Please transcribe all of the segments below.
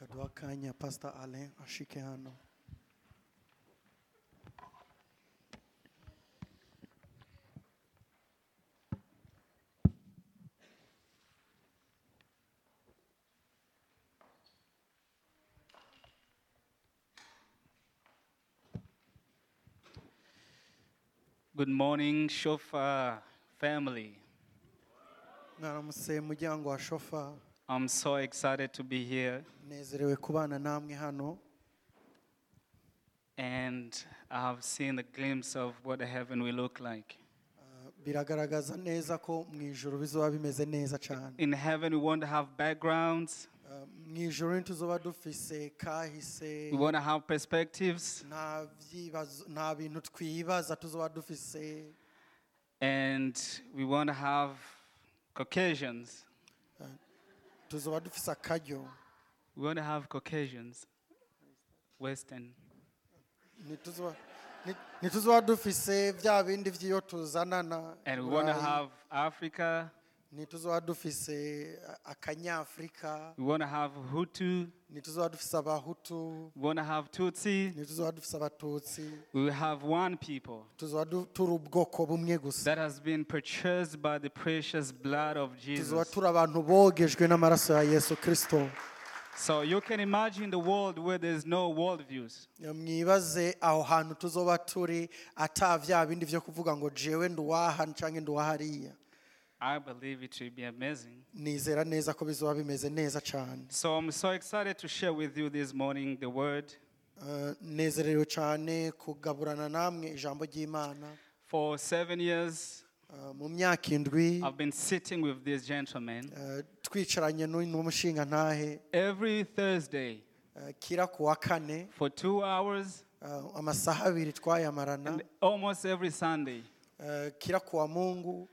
reka duha akanya pasita alain ashike hano Good morning, Shofar family. mwaramutse muryango wa shofa I'm so excited to be here, nezerewe kubana namwe hano and I have seen a glimpse of what the heaven will look like. Ah, biragaragaza neza ko mu ijoro bizoba bimeze neza cyane In heaven, we want to have backgrounds, Ah, mu ijoro ntituzoba dufise kahise we want to have perspectives, nta byibazo- nta bintu twibaza tuzoba dufise and we want to have Caucasians. tuzoba dufise akaryo We want to have Caucasians, Western. Ntituzoba- nti- ntituzoba dufise bya bindi by'iyo tuzanana And we want to Burayi. have Africa, ntituzoba dufise a- akanyafurika we want to have Hutu, ntituzoba dufise abahutu we want to have Tutsi. ntituzoba dufise abatutsi We will have one people tuzoba du- turi ubwoko bumwe gusa that has been purchased by the precious blood of tuzoba Jesus. turi abantu bogejwe n'amaraso ya yesu kirisito So you can imagine the world where there's no worldviews. mwibaze aho hantu tuzoba turi ata bya bindi byo kuvuga ngo jewe nduwaha cyangwa nduwahariya I believe it will be amazing. nizera neza ko bizoba bimeze neza cyane So I'm so excited to share with you this morning the word. Eh, nezerewe cyane kugaburana namwe ijambo ry'imana For seven years, Eh, mu myaka indwi I've been sitting with this gentleman. eh, twicaranye n'uyu n'umushinga ntahe Every Thursday eh, kira ku wa kane for two hours eh, amasaha abiri twayamarana and almost every Sunday. eh, kira ku wa mungu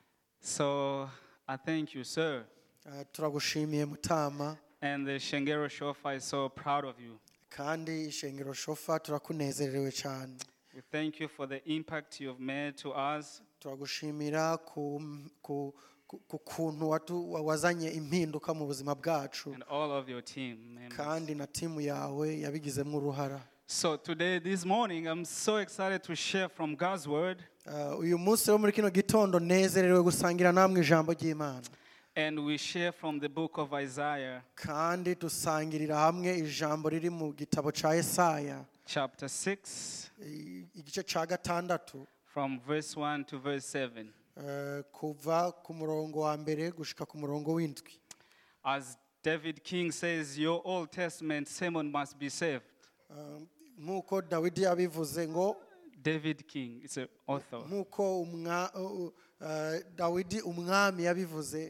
So I thank you, sir. Eh, turagushimiye mutama And the Shengero Shofa is so proud of you. kandi ishengero shofa turakunezerewe cyane We thank you for the impact you have made to us. turagushimira ku, ku, ku, ku kuntu watu, wa- wazanye impinduka mu buzima bwacu and all of your team members. kandi na timu yawe yabigizemo uruhara So today, this morning, I'm so excited to share from God's word, Eh, uyu munsi wo muri kino gitondo nezerewe gusangira namwe ijambo ry'imana and we share from the book of Isaiah, kandi dusangirira hamwe ijambo riri mu gitabo cya Yesaya chapter 6, i- igice cya gatandatu from verse 1 to verse 7. eh, kuva ku murongo wa mbere gushika ku murongo w'indwi As David King says, Your Old Testament sermon must be saved. Eh, nk'uko dawidi yabivuze ngo David King is an author. nk'uko umwa- uh, uh, dawidi umwami yabivuze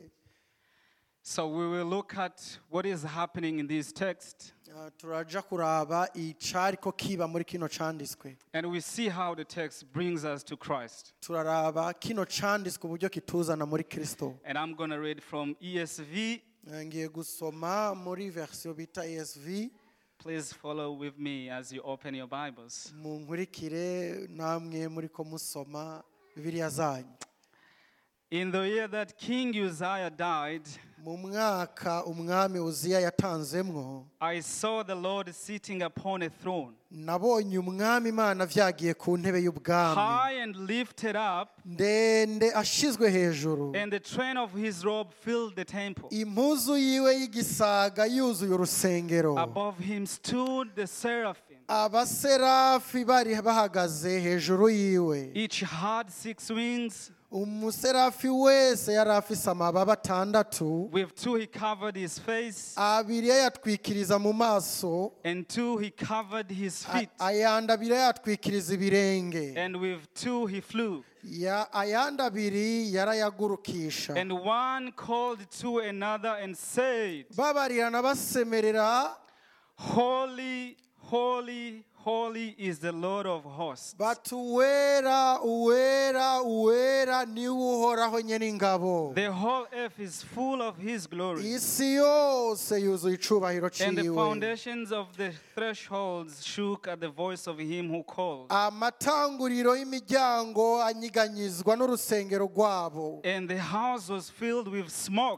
So we will look at what is happening in this text, uh, turaja kuraba icariko kiba muri kino canditswe and we see how the text brings us to Christ. turaraba kino canditswe uburyo kituzana muri kristo And I'm going to read from ESV. Eh, ngiye gusoma muri version bita esv Please follow with me as you open your Bibles. munkurikire namwe muri ko musoma bibiliya zanyu In the year that King Uzziah died, mu mwaka umwami uziya yatanzemwo I saw the Lord sitting upon a throne, nabonye umwami imana vyagiye ku ntebe y'ubwami high and lifted up, ndende ashizwe hejuru and the train of his robe filled the temple. impuzu yiwe y'igisaga yuzuye urusengero Above him stood the seraphim. abaserafi bari bahagaze hejuru yiwe Each had six wings. umuserafi wese yari afise amababa atandatu With two he covered his face, abiri yayatwikiriza mu maso and two he covered his a- feet, ayandi abiri yayatwikiriza ibirenge and with two he flew. Ya- ayandi abiri yarayagurukisha And one called to another and said, babarirana basemerera Holy, holy, holy is the Lord of hosts. bati uwera uwera uwera niwe uhoraho nyene ingabo The whole earth is full of his glory. isi yose yuzuye icubahiro And the ciwe foundations of the thresholds shook at the voice of him who called. amatanguriro y'imiryango anyiganyizwa n'urusengero rwabo And the house was filled with smoke.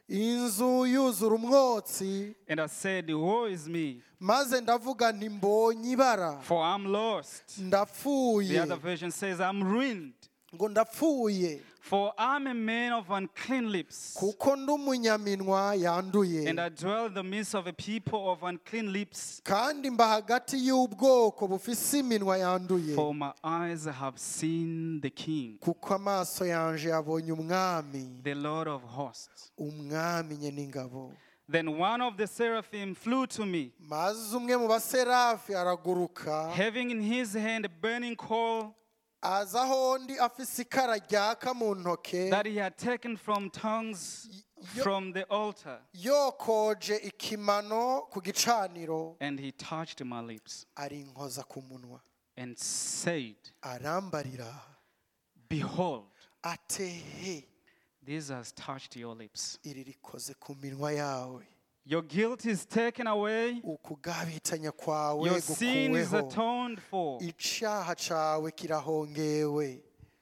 inzu yuzura umwotsi And I said, Woe is me, maze ndavuga nti mbonye ibara for I'm lost. The ndapfuye other version says, I'm ruined, ngo ndapfuye for I'm a man of unclean lips. kuko ndi umunyaminwa yanduye And I dwell in the midst of a people of unclean lips, kandi mba hagati y'ubwoko bufise iminwa yanduye for my eyes have seen the King, kuko amaso yanje yabonye umwami the Lord of hosts. umwami nye n'ingabo Then one of the seraphim flew to me, maze umwe mu baserafi araguruka having in his hand a burning coal aza aho ndi afise ikara ryaka mu ntoke that he had taken from tongues yo- from the altar. yokoje ikimano ku gicaniro And he touched my lips arinkoza ku munwa and said, arambarira Behold, atehe this has touched your lips. iri rikoze ku minwa yawe Your guilt is taken away, ukugabitanya kwawe your sin is gukuweho atoned for. icaha cawe kirahongewe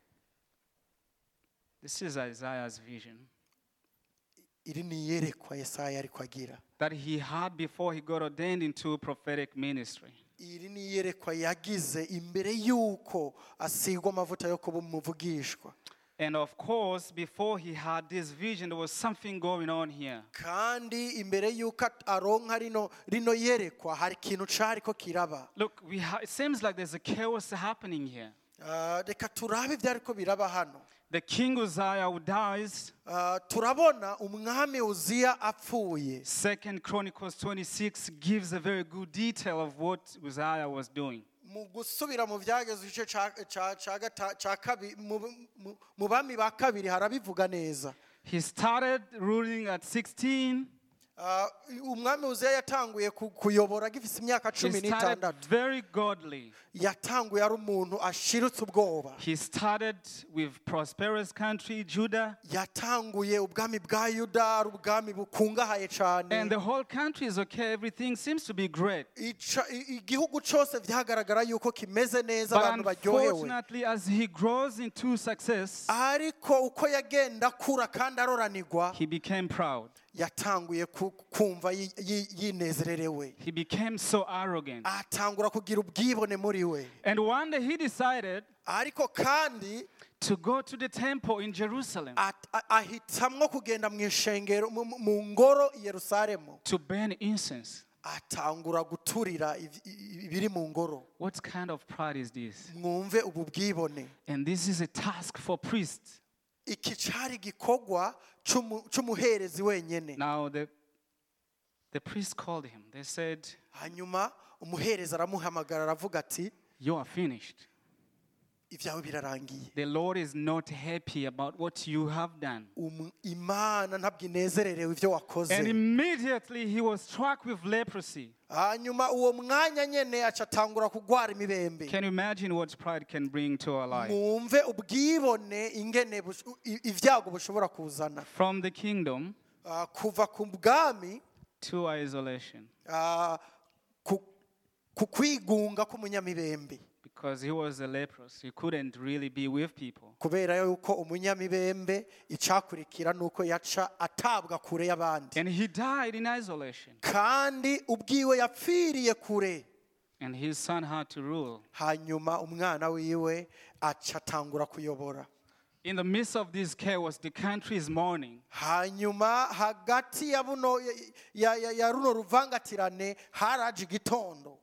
This is Isaiah's vision iri ni iyerekwa yesaya ariko agira that he had before he got ordained into prophetic ministry. iri ni iyerekwa yagize imbere y'uko asigwa amavuta yo kuba umuvugishwa And of course, before he had this vision, there was something going on here. kandi imbere y'uko at- aronka rino rino yerekwa hari ikintu cariko kiraba Look, we ha- it seems like there's a chaos happening here. Ah, reka turabe ivyariko biraba hano The king Uzziah who dies, Ah, turabona umwami uziya apfuye Second Chronicles 26 gives a very good detail of what Uzziah was doing. mu gusubira mu byageze igice ca- ca- ca gata- ca kabi- mu- mu- mu bami ba kabiri harabivuga neza He started ruling at 16. Ah, umwami uziya yatanguye ku- kuyobora agifise imyaka He cumi started n'itandatu very godly. yatanguye ari umuntu ashirutse ubwoba He started with prosperous country, Judah, yatanguye ubwami bwa yuda ari ubwami bukungahaye cyane and the whole country is okay. Everything seems to be great. Ica- i- igihugu cyose byagaragara yuko kimeze neza But abantu baryohewe unfortunately, as he grows into success, ariko uko yagenda akura kandi aroranirwa he became proud. yatanguye ku- kumva yi- yi- yinezererewe He became so arrogant. atangura kugira ubwibone muri we And one day he decided ariko kandi to go to the temple in Jerusalem at- a- ahitamwo kugenda mu ishengero mu- mu- mu ngoro i yerusalemu to burn incense. atangura guturira iv- i- ibiri mu ngoro What kind of pride is this? mwumve ubu bwibone And this is a task for priests. iki cyari igikorwa c'umu- c'umuherezi wenyine Now the the priest called him. They said, hanyuma umuherezi aramuhamagara aravuga ati You are finished. ibyawe birarangiye The Lord is not happy about what you have done. Um- imana ntabwo inezererewe ibyo wakoze And immediately he was struck with leprosy. hanyuma uwo mwanya nyine aca atangura kugwara imibembe Can you imagine what pride can bring to our life? mwumve ubwibone ingene bush- i- ibyago bushobora kuzana From the kingdom Ah, kuva ku bwami to isolation. ah, ku ku kwigunga k'umunyamibembe Because he was a leprous. He couldn't really be with people. kubera yuko umunyamibembe icyakurikira ni uko yaca atabwa kure y'abandi And he died in isolation. kandi ubwiwe yapfiriye kure And his son had to rule. hanyuma umwana wiwe aca atangura kuyobora In the midst of this chaos, the country is mourning. hanyuma hagati ya buno ya, ya, ya runo ruvangatirane haraje igitondo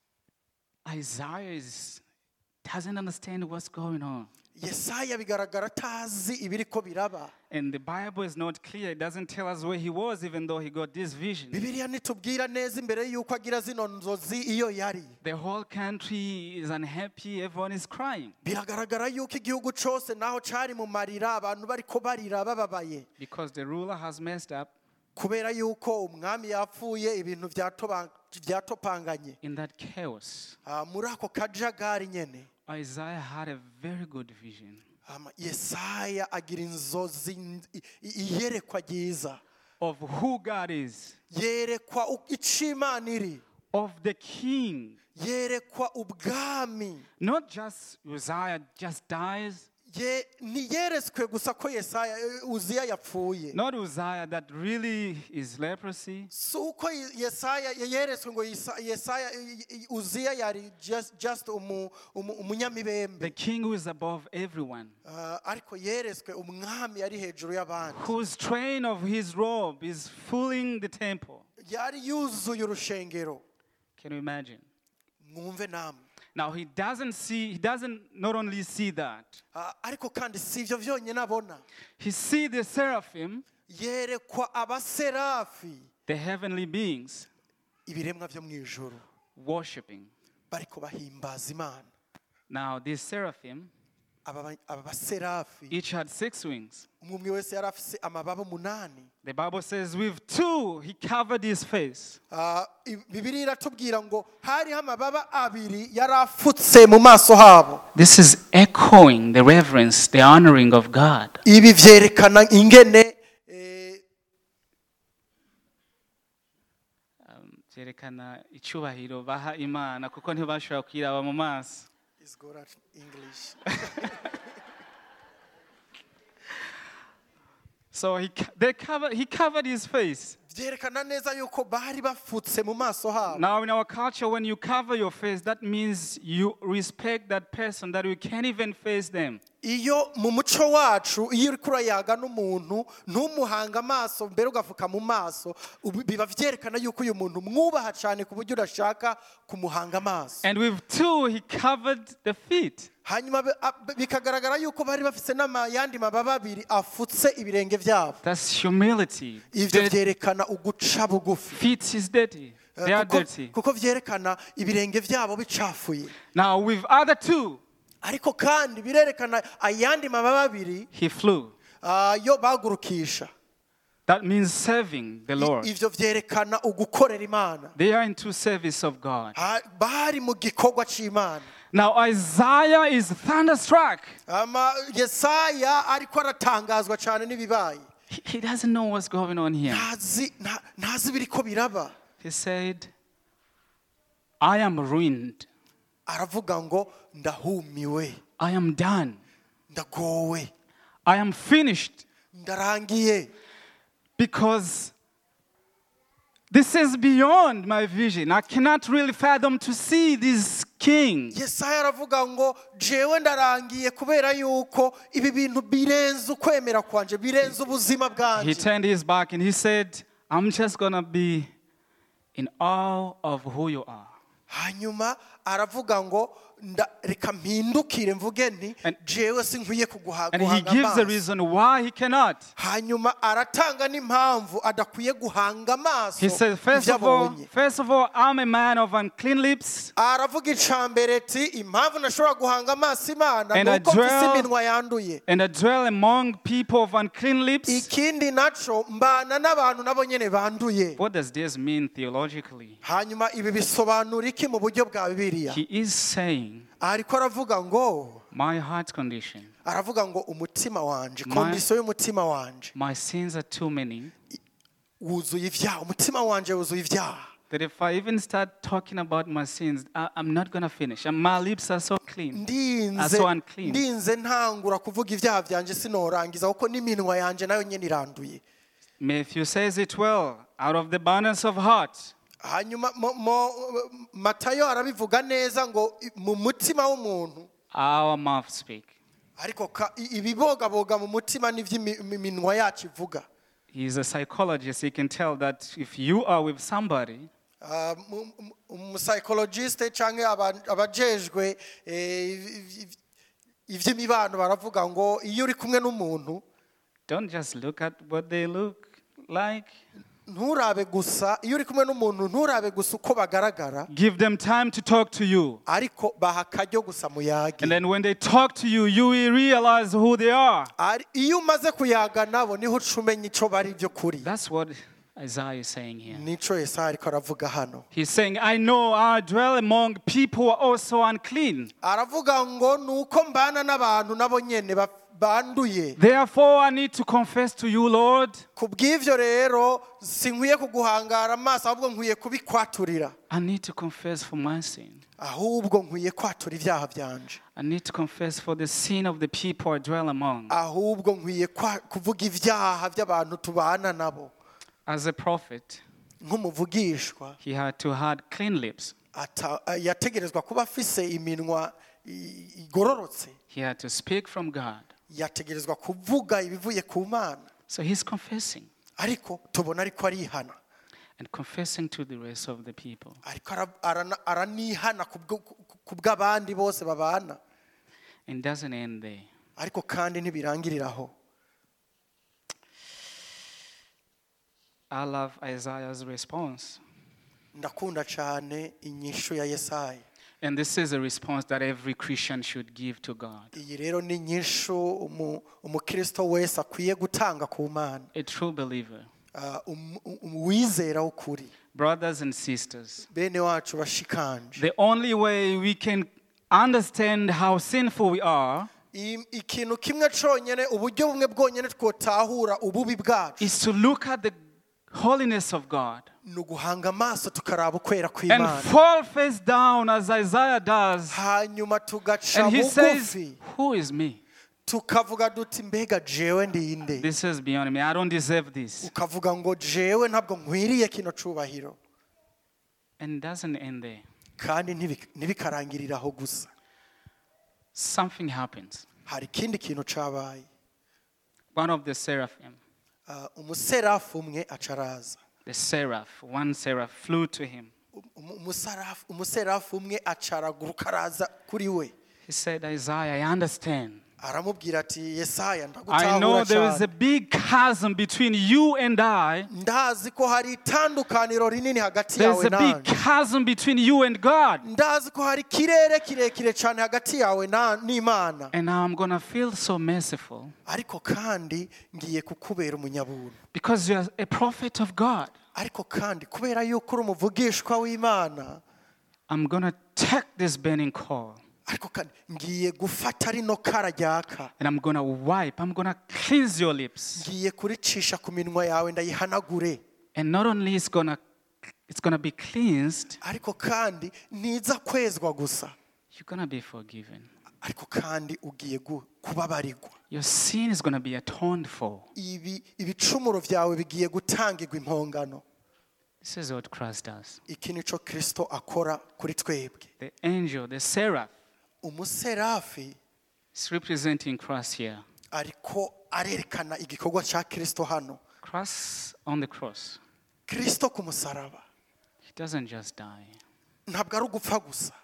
Isaiah is, doesn't understand what's going on. yesaya bigaragara atazi ibiriko biraba And the Bible is not clear. It doesn't tell us where he was, even though he got this vision. bibiliya ntitubwira neza imbere y'uko agira zino nzozi iyo yari The whole country is unhappy. Everyone is crying biragaragara yuko igihugu cyose naho cyari mu marira abantu bariko barira bababaye because the ruler has messed up. kubera yuko umwami yapfuye ibintu byatoba- byatopanganye In that chaos, Ah, muri ako kajagari nyene Isaiah had a very good vision Ama- yesaya agira inzozi n- i- i- iyerekwa ryiza of who God is, yerekwa u- ico imana iri of the king. yerekwa ubwami Not just Uzziah just dies, ye ntiyeretswe gusa ko yesaya eh, uziya yapfuye Not Uzziah that really is leprosy. si uko Ye- yesaya yeretswe ngo Yesa- yesaya i- i- uziya yari just, just umu- umu- umunyamibembe The king who is above everyone, Ah, ariko yeretswe umwami yari hejuru y'abandi whose train of his robe is filling the temple. yari yuzuye urushengero Can you imagine? mwumve namwe Now he doesn't see, he doesn't not only see that, Ah, ariko kandi si ibyo byonyine abona he see the seraphim, yerekwa abaserafi the heavenly beings, ibiremwa byo mu ijoro worshiping. bariko bahimbaza imana Now these seraphim, aba ba- aba baserafi each had six wings. umwe umwe wese yari afise amababa umunani The Bible says with two he covered his face. Ah, i- bibiri iratubwira ngo hariho amababa abiri yari afutse mu maso habo This is echoing the reverence, the honoring of God. ibi byerekana ingene eh, Um, byerekana icyubahiro baha imana kuko ntibashobora kuyiraba mu maso is good at English. so he, co- they covered, he covered his face byerekana neza yuko bari bafutse mu maso habo now in our culture when you cover your face that means you respect that person that you can't even face them iyo mu muco wacu iyo uri kurayaga n'umuntu ntumuhanga amaso mbere ugafuka mu maso ubu- biba byerekana yuko uyu muntu mwubaha cyane ku buryo udashaka kumuhanga amaso and with two he covered the feet hanyuma bi- a- bikagaragara yuko bari bafite n'ayandi mababa abiri afutse ibirenge byabo that's humility ibyo the byerekana uguca bugufi feet is dirty Eh, they are kuko- dirty kuko byerekana ibirenge byabo bicafuye now with other two ariko kandi birerekana ayandi mababa abiri he flew ah, yo bagurukisha that means serving the I- lord ivyo vyerekana ugukorera imana they are into service of god Ha- bari mu gikorwa c'imana now isaiah is thunderstruck ama yesaya ariko aratangazwa cyane n'ibibaye he, he doesn't know what's going on here ntazi nta- ntazi biriko biraba He said, I am ruined. aravuga ngo ndahumiwe I am done. ndagowe I am finished ndarangiye because this is beyond my vision. I cannot really fathom to see this king. yesaya aravuga ngo jewe ndarangiye kubera yuko ibi bintu birenze ukwemera kwanje birenze ubuzima He bwanjye turned his back and he said, I'm just going to be in awe of who you are. hanyuma aravuga ngo nda- reka mpindukire mvuge nti And- jewe sinkwiye kuguha- And he guhanga gives the amaso reason why he cannot. hanyuma aratanga n'impamvu adakwiye guhanga amaso He said, first ibyo of all, abonye first of all, I'm a man of unclean lips. aravuga icambere ati impamvu ntashobora guhanga amaso imana And ni I uko mfise dwell- iminwa yanduye And I dwell among people of unclean lips. ikindi naco mbana n'abantu nabo nyene banduye What does this mean theologically? hanyuma ibi bisobanura iki mu buryo bwa bibiliya He is saying, ariko aravuga ngo My heart condition, aravuga ngo umutima wanje My- kondisiyo y'umutima wanje my sins are too many wuzuye ibyaha umutima wanje wuzuye ibyaha that if I even start talking about my sins, I, I'm not going to finish. And my lips are so clean. Are ndinze so unclean. ndinze ntangura kuvuga ibyaha byanje sinorangiza kuko n'iminwa yanje nayo nyene iranduye Matthew says it well out of the abundance of heart, hanyuma mo- mo- matayo arabivuga neza ngo i- mu mutima w'umuntu our mouth speak. ariko ka- i- ibibogaboga mu mutima n'iby'iminwa yacu ivuga He's a psychologist. He can tell that if you are with somebody, Ah, mu- mu- umusayikologisite cyangwa aba- abajejwe eh, iv- iv- iby'imibano baravuga ngo iyo uri kumwe n'umuntu don't just look at what they look like. nturabe gusa iyo uri kumwe n'umuntu nturabe gusa uko bagaragara Give them time to talk to you. ariko baha akaryo gusa muyage And then when they talk to you, you will realize who they are. Ari- iyo umaze kuyaga nabo niho uca umenya icyo bari byo kuri That's what Isaiah is saying here. nico yesaya ariko aravuga hano He's saying, I know I dwell among people who are also unclean. aravuga ngo ni uko mbana n'abantu nabo nyene baf- banduye Therefore, I need to confess to you, Lord, ku bw'ibyo rero sinkwiye kuguhangara amaso ahubwo nkwiye kubikwaturira I need to confess for my sin. ahubwo nkwiye kwatura ibyaha byanje I need to confess for the sin of the people I dwell among. ahubwo nkwiye kwa- kuvuga ibyaha by'abantu tubana nabo As a prophet, nk'umuvugishwa he had to have clean lips. ata- yategerezwa kuba afise iminwa i- igororotse He had to speak from God. yategerezwa kuvuga ibivuye ku mana So he's confessing ariko tubona ariko arihana and confessing to the rest of the people. ariko ara- arana- aranihana ku bwo- ku- ku bw'abandi bose babana And doesn't end there. ariko kandi ntibirangirira aho I love Isaiah's response. ndakunda cyane inyishu ya yesaya And this is a response that every Christian should give to God. iyi rero ni inyishu umu- umukristo wese akwiye gutanga ku mana A true believer. Ah, um- um- uwizera w'ukuri Brothers and sisters, bene wacu bashikanje the only way we can understand how sinful we are I- ikintu kimwe cyonyine uburyo bumwe bwonyine twotahura ububi bwacu is to look at the holiness of God ni uguhanga amaso tukaraba ukwera and kw'imana fall face down as Isaiah does. hanyuma tugaca And he says, bugufi Who is me? tukavuga duti mbega jewe ndinde This is beyond me. I don't deserve this. ukavuga ngo jewe ntabwo nkwiriye kino cubahiro And it doesn't end there. kandi ntibi- ntibikarangirire aho gusa Something happens. hari ikindi kintu cabaye One of the seraphim, Ah, umuserafu umwe aca araza the seraph, one seraph flew to him. Umu- umusarafu- umuserafu umwe aca araguruka araza kuri we He said, Isaiah, I understand. aramubwira ati yesaya I know ndagutahura there is a cyane big chasm between you and I. ndazi ko hari itandukaniro rinini hagati There's yawe a big nanjye chasm between you and God. ndazi ko hari ikirere kirekire cyane hagati yawe na- n'imana And now I'm going to feel so merciful ariko kandi ngiye kukubera umunyabuntu because you're a prophet of God. ariko kandi kubera yuko uri umuvugishwa w'imana I'm going to take this burning coal ariko kandi ngiye gufata rino kara ryaka and I'm going to wipe, I'm going to cleanse your lips. ngiye kuricisha ku minwa yawe ndayihanagure And not only it's going to it's going to be cleansed, ariko kandi ntiza kwezwa gusa you're going to be forgiven. ariko kandi ugiye gu- kubabarirwa Your sin is going to be atoned for. ibi ibicumuro byawe bigiye gutangirwa impongano This is what Christ does. iki nicyo kirisito akora kuri twebwe The angel, the seraph, umuserafi is representing Christ here. ariko arerekana igikorwa cya kirisito hano Christ on the cross, kirisito ku musaraba he doesn't just die. ntabwo ari ugupfa gusa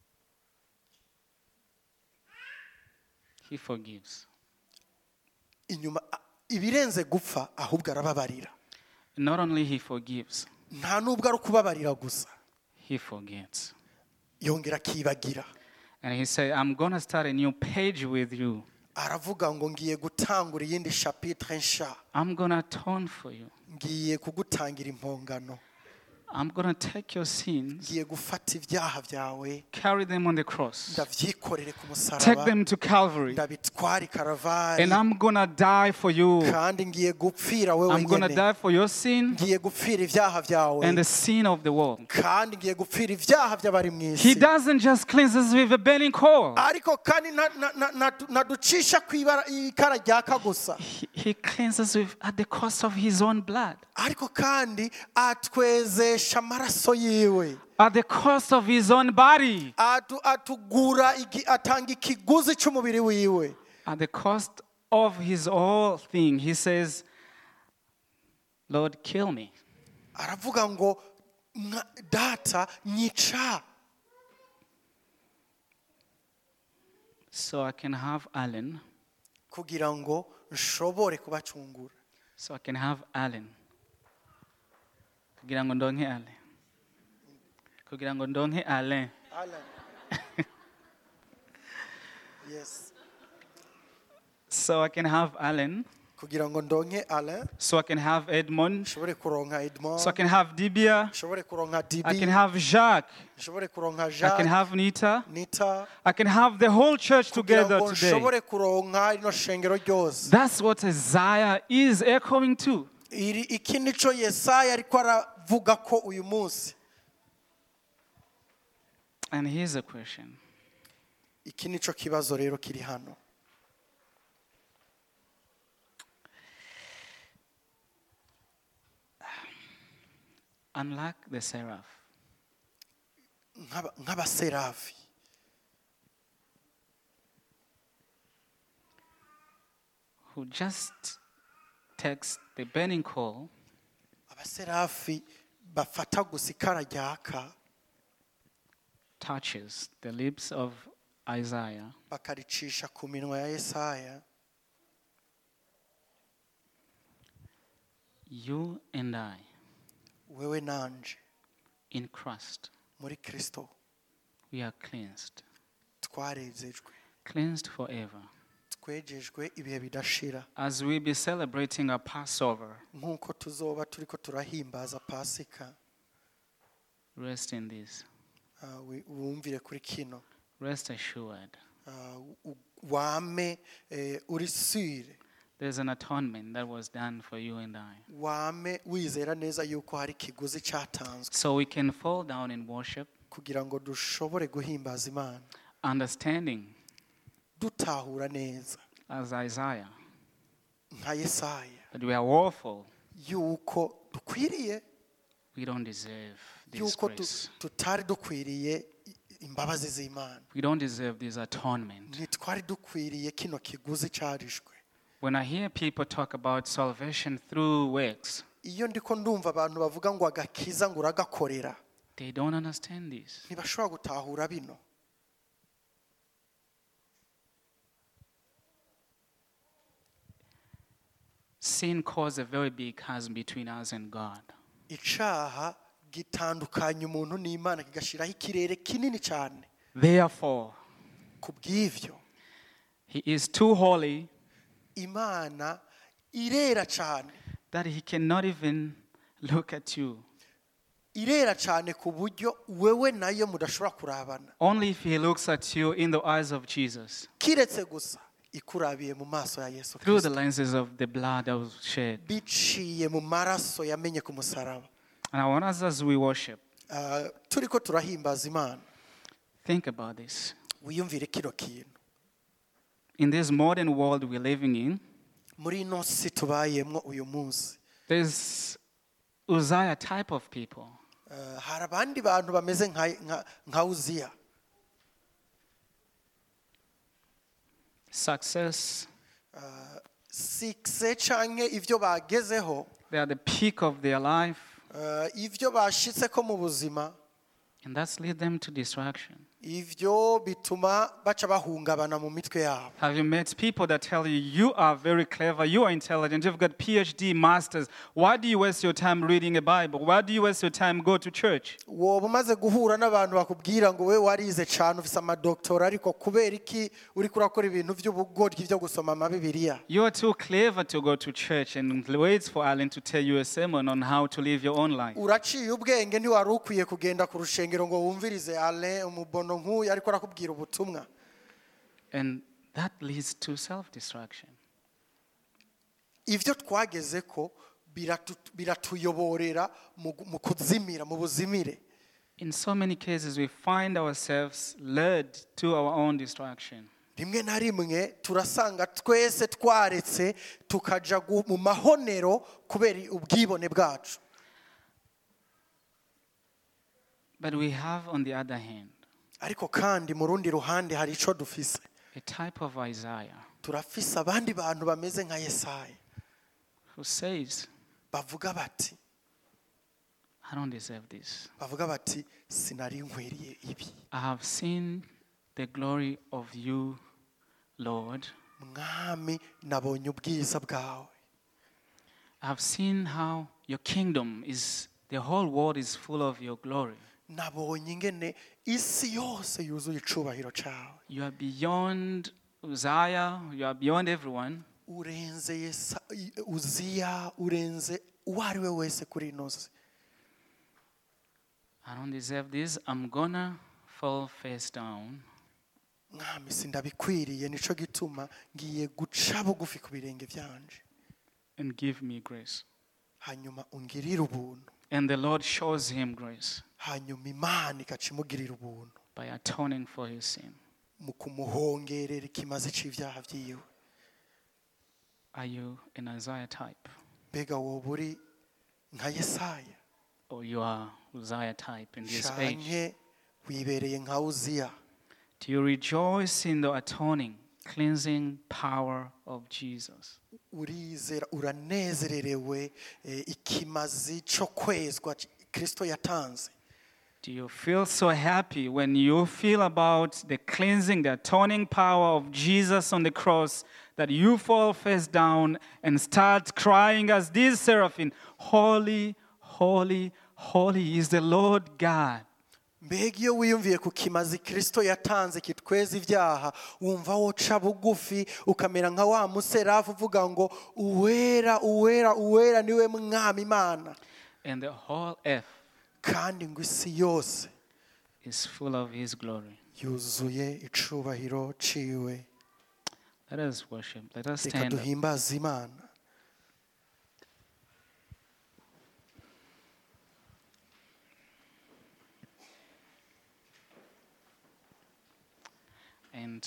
He forgives. inyuma a- ibirenze gupfa ahubwo arababarira Not only he forgives, nta nubwo ari ukubabarira gusa he forgets. yongera akibagira And he said, I'm going to start a new page with you. aravuga ngo ngiye gutangura iyindi shapitire nsha I'm going to atone for you. ngiye kugutangira impongano I'm going to take your sins, ngiye gufata ibyaha byawe carry them on the cross, ndabyikorere ku take musaraba them to Calvary, ndabitware i karavari and I'm going to die for you. kandi ngiye gupfira wowe I'm going to nyine die for your sin ngiye gupfira ibyaha byawe and the sin of the world. kandi ngiye gupfira ibyaha by'abari mu He isi doesn't just cleanse us with a burning coal. ariko kandi nta- na- na- na- naducisha ku ibara- ikara ryaka gusa He, he cleanses with at the cost of his own blood, ariko kandi atwezesha amaraso yiwe at the cost of his own body, Atu- atugura igi- atanga ikiguzi cy'umubiri wiwe at the cost of his whole thing. He says, Lord, kill me. aravuga ngo "Mwa- data nyica So I can have Alan, kugira ngo nshobore kubacungura so I can have Alan. Kugira ngo ndonke Alain. Kugira ngo ndonke Alain. yes So I can have Alan, kugira ngo ndonke alain so I can have Edmond, nshobore kuronka edmond so I can have Dibia, nshobore kuronka I dibi can have Jacques, nshobore kuronka I can jacques have Nita, nita I can have the whole church kugira together ngo today. nshobore kuronka rino shengero ryose That's what Isaiah is echoing to. iri iki nico yesaya ariko aravuga ko uyu munsi And here's a question iki nico kibazo rero kiri hano Unlike the seraph, nk'aba- nk'abaserafi who just takes the burning coal abaserafi bafata gusa ikara ryaka touches the lips of Isaiah, bakaricisha ku minwa ya yesaya you and I, wewe nanje in Christ, muri kristo we are cleansed, twarezejwe cleansed forever. twejejwe ibihe bidashira As we be celebrating our Passover, nk'uko tuzoba turiko turahimbaza pasika rest in this. ah, wi- wumvire kuri kino Rest assured. ah, u- wame eh, uri sire There's an atonement that was done for you and I. wame wizera neza yuko hari ikiguzi cyatanzwe So we can fall down in worship, kugira ngo dushobore guhimbaza imana understanding, dutahura neza as Isaiah, nka yesaya that we are woeful. yuko dukwiriye We don't deserve this yuko tu- grace. tutari dukwiriye i- imbabazi z'imana We don't deserve this atonement. ntitwari dukwiriye kino kiguzi cyarishwe When I hear people talk about salvation through works, iyo ndiko ndumva abantu bavuga ngo agakiza ngo uragakorera they don't understand this. ntibashobora gutahura bino Sin caused a very big chasm between us and God. icaha gitandukanya umuntu n'imana kigashyiraho ikirere kinini cyane Therefore, ku bw'ibyo He is too holy imana irera cyane that He cannot even look at you. irera cyane ku buryo wewe nayo mudashobora kurabana Only if He looks at you in the eyes of Jesus, kiretse gusa ikurabiye mu maso ya yesu through the kirisito lenses of the blood that was shed. biciye mu maraso yamenye ku musaraba And I want us as we worship, Ah, turi ko turahimbaza imana think about this. wiyumvire kino kintu In this modern world we're living in, muri ino si tubayemo uyu munsi there's Uzziah type of people. Ah, hari abandi bantu bameze nka- nka- nka uziya Success, sikise canke ibyo bagezeho they are the peak of their life, ah, ibyo bashitse ko mu buzima and that's lead them to distraction. ibyo bituma baca bahungabana mu mitwe yabo Have you met people that tell you you are very clever, you are intelligent, you've got PhD, masters? Why do you waste your time reading a Bible? Why do you waste your time go to church? woba umaze guhura n'abantu bakubwira ngo we warize cyane ufise amadoktora ariko kubera iki uri kurakora ibintu by'ubugoryi byo gusoma amabibiriya You are too clever to go to church and wait for Alan to tell you a sermon on how to live your own life. uraciye ubwenge ntiwari ukwiye kugenda ku rushengero ngo wumvirize ale umubono nk'uyu ariko arakubwira ubutumwa And that leads to self destruction. ibyo twageze ko biratu- biratuyoborera mu gu- mu kuzimira mu buzimire In so many cases, we find ourselves led to our own destruction. rimwe na rimwe turasanga twese twaretse tukaja gu- mu mahonero kubera ubwibone bwacu But we have, on the other hand, ariko kandi mu rundi ruhande hari icyo dufise a type of Isaiah turafise abandi bantu bameze nka yesaya who says, bavuga bati I don't deserve this. bavuga bati sinari nkwiriye ibi I have seen the glory of you, Lord. mwami nabonye ubwiza bwawe I have seen how your kingdom is, the whole world is full of your glory. nabonye ingene isi yose yuzuye icubahiro cyawe You are beyond Uzziah, you are beyond everyone. urenze Yesa- uziya urenze uwo ari we wese kuri ino si I don't deserve this. I'm gonna fall face down mwami sindabikwiriye nico gituma ngiye guca bugufi ku birenge byanje and give me grace. hanyuma ungirire ubuntu And the Lord shows him grace hanyuma imana igaca imugirira ubuntu by atoning for his sin. mu kumuhongerera ikimazi cy'ibyaha byiwe Are you an Isaiah type? mbega wowe uri nka yesaya Or you are Uzziah type in this age? canke wibereye nka uziya Do you rejoice in the atoning, cleansing power of Jesus? urizera uranezererewe eh, ikimazi cyo kwezwa kirisito yatanze Do you feel so happy when you feel about the cleansing, the atoning power of Jesus on the cross that you fall face down and start crying as this seraphim, Holy, holy, holy is the Lord God. mbega iyo wiyumviye ku kimazi kirisito yatanze kitweza ibyaha wumva woca bugufi ukamera nka wa muserafu uvuga ngo uwera uwera uwera niwe mwami imana And the whole earth kandi ngo isi yose is full of His glory. yuzuye icubahiro ciwe Let us worship. Let us reka stand. up. duhimbaze imana And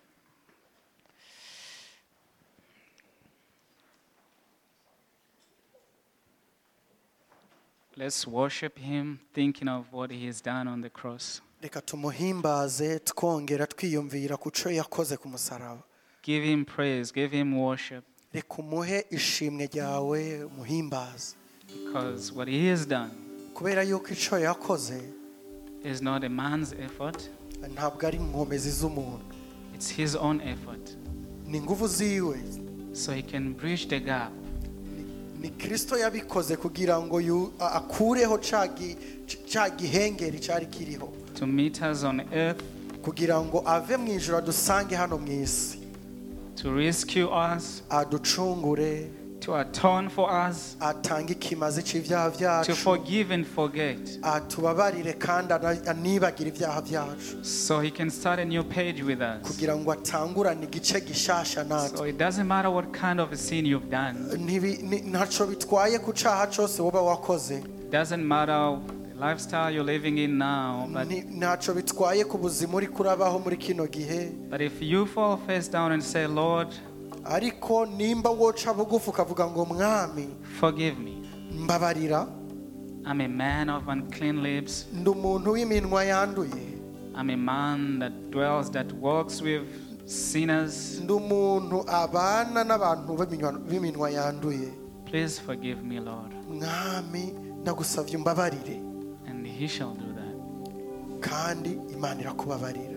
let's worship Him, thinking of what He has done on the cross. reka tumuhimbaze twongera twiyumvira ku cyo yakoze ku musaraba Give Him praise, give Him worship, reka umuhe ishimwe ryawe umuhimbaze because what He has done kubera yuko icyo yakoze is not a man's effort, ntabwo ari inkomezi z'umuntu it's His own effort. ni ingufu ziwe So He can bridge the gap ni kirisito yabikoze kugira ngo yu- a- akureho ca gi- ca gihengeri cyari kiriho to meet us on earth, kugira ngo ave mu ijoro adusange hano mu isi to rescue us, aducungure to atone for us, atange ikimazi cy'ibyaha to byacu forgive and forget. atubabarire kandi ana- anibagire ibyaha byacu So He can start a new page with us. kugira ngo atangurane igice gishasha So natwe it doesn't matter what kind of a sin you've done. Ntibi- ni- ntacyo bitwaye ku cyaha cyose woba wakoze It doesn't matter the lifestyle you're living in now. But, Ni- ntacyo bitwaye ku buzima uri kurabaho muri kino gihe but if you fall face down and say, Lord, ariko nimba woca bugufi ukavuga ngo mwami forgive me. mbabarira I'm a man of unclean lips. ndi umuntu w'iminwa yanduye I'm a man that dwells, that walks with sinners. ndi umuntu abana n'abantu b'iminwa- b'iminwa yanduye Please forgive me, Lord. mwami ndagusabye umbabarire And He shall do that. kandi imana irakubabarira